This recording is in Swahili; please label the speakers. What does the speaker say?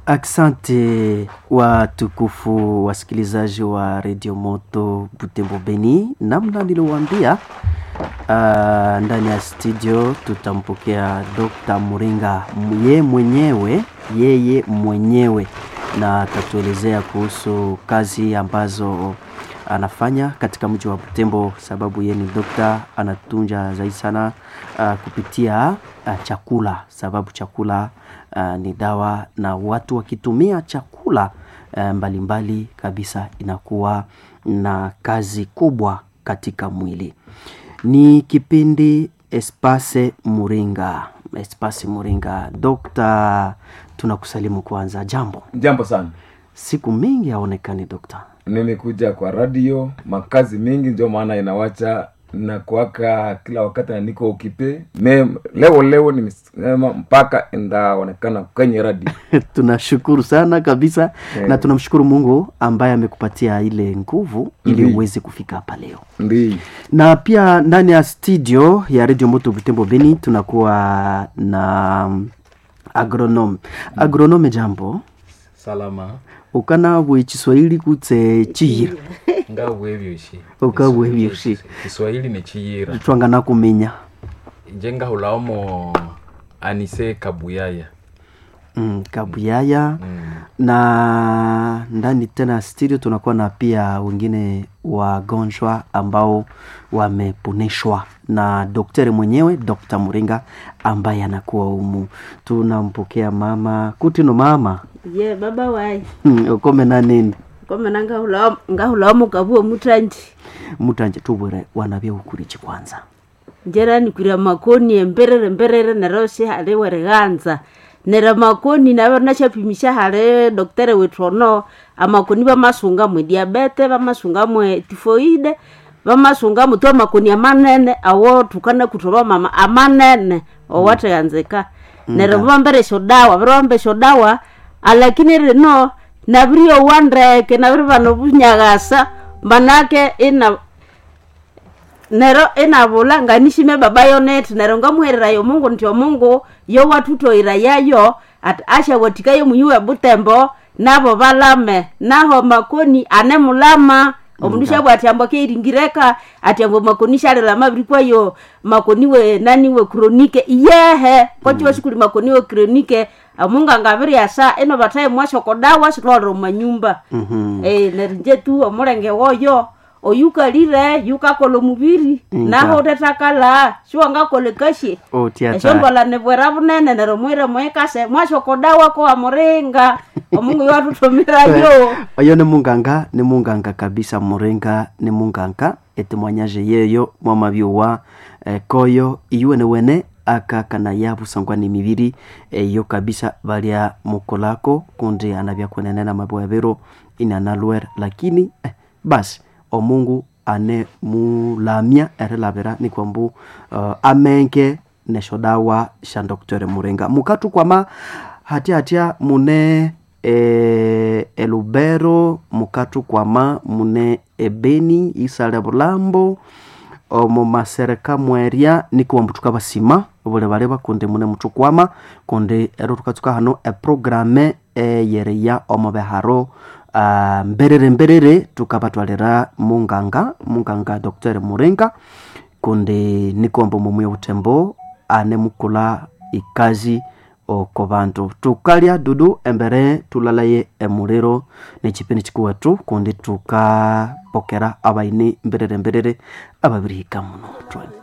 Speaker 1: Asante watukufu wasikilizaji wa redio Moto Butembo Beni, namna niliwaambia uh, ndani ya studio tutampokea Dr. Muringa ye mwenyewe yeye mwenyewe, na atatuelezea kuhusu kazi ambazo anafanya katika mji wa Butembo, sababu yeye ni dokta, anatunja zaidi sana uh, kupitia uh, chakula, sababu chakula uh, ni dawa, na watu wakitumia chakula uh, mbalimbali mbali kabisa inakuwa na kazi kubwa katika mwili. Ni kipindi Espase Muringa, Espase Muringa. Dokta, tunakusalimu kwanza. Jambo,
Speaker 2: Jambo sana.
Speaker 1: siku mingi haonekani dokta.
Speaker 2: Nimekuja kwa radio, makazi mingi, ndio maana inawacha na kuwaka kila wakati na niko ukipe me leo leo nimesema mpaka ndaonekana kwenye radio.
Speaker 1: tunashukuru sana kabisa
Speaker 2: Eh.
Speaker 1: na tunamshukuru Mungu ambaye amekupatia ile nguvu ili
Speaker 2: Ndiyo.
Speaker 1: uweze kufika hapa leo.
Speaker 2: Ndi
Speaker 1: Na pia ndani ya studio ya Radio Moto Butembo Beni tunakuwa na mm, agronome. Agronome, jambo
Speaker 3: salama
Speaker 1: ukana bwe Kiswahili kutse chiyira
Speaker 3: ngawebyoshi
Speaker 1: Ukawebyoshi.
Speaker 3: kiswahili ni chiyira
Speaker 1: twangana kumenya
Speaker 3: nje ngahulaomo anise kabuyaya
Speaker 1: mm, kabuyaya
Speaker 3: mm.
Speaker 1: na ndani tena ya studio tunakuwa na pia wengine wagonjwa ambao wameponeshwa na daktari mwenyewe Dr. Muringa ambaye anakuwa humu. Tunampokea mama kutino mama
Speaker 4: ye baba wayi
Speaker 1: Hmm, ukome na nini
Speaker 4: komena ngahulamu kabuo mutanji
Speaker 1: mutanje tubwere wanavya ukurichi kwanza
Speaker 4: njera nikwira makoni emberere mberere nero hale wereganza nera makoni navo nachapimisha hale doktere wetu ono amakoni vamasunga mwe diabete vamasunga mwe tifoide vamasunga mwe twa makoni amanene awo tukana kutoba mama amanene owateganzeka nero vamberesho dawa virivambesho dawa alakini rino navirio wandeke naviri vano vunyagasa manake ina nero inavula nganishime baba yoneti nero ngamuherera yo mungu ntyo mungu yo watutoira yayo ati ashawotika yo muyuwe butembo navo valame naho makoni ane mulama omundu shabwa ati ambo keiringireka ati ambo makoni shalela maviri kwayo makoni we nani we kronike iyehe kochiwa shikuli makoni we kronike amungu angaviri asa ino vataye mwashokodawa shitwalira mumanyumba
Speaker 1: Mhm.
Speaker 4: Eh, nerinje tu omulenge woyo oyukalire yukakola omubiri
Speaker 1: Nga.
Speaker 4: naho utetakala siwangakola ekashe
Speaker 1: otiata
Speaker 4: esyombwala nibwera bunene nero mwire mwekase mwashokodawa kowa muringa omungu iwatutumirayo
Speaker 1: oyo ni munganga ni munganga kabisa muringa ni munganga etemwanyaje yeyo mwamabyuwa eh, koyo iyuwene wene aka kana yabusangwa ni mibiri eyo kabisa balya mukolako kundi anabya kwenenena mabwabiro inanalwer lakini eh, basi omungu ane mulamya erilabira ni kwambu uh, amenge nesho dawa sha dr muringa mukatu kwama hatya hatya mune e, elubero mukatu kwama mune ebeni isale bulambo omu masereka mweria nikiwambu tukabasima buli bali bakundi mune mutukwama kundi ero tukatsuka hano eprograme eyereya omu beharo uh, mberere mberere tukabatwalira munganga munganga dr muringa kundi nikombo mumuye butembo ane mukula ikazi oko bantu tukalya dudu embere tulalaye emuliro nekipindi kikuwetu kundi tukapokera abaini mberere mberere ababirihika muno Twa-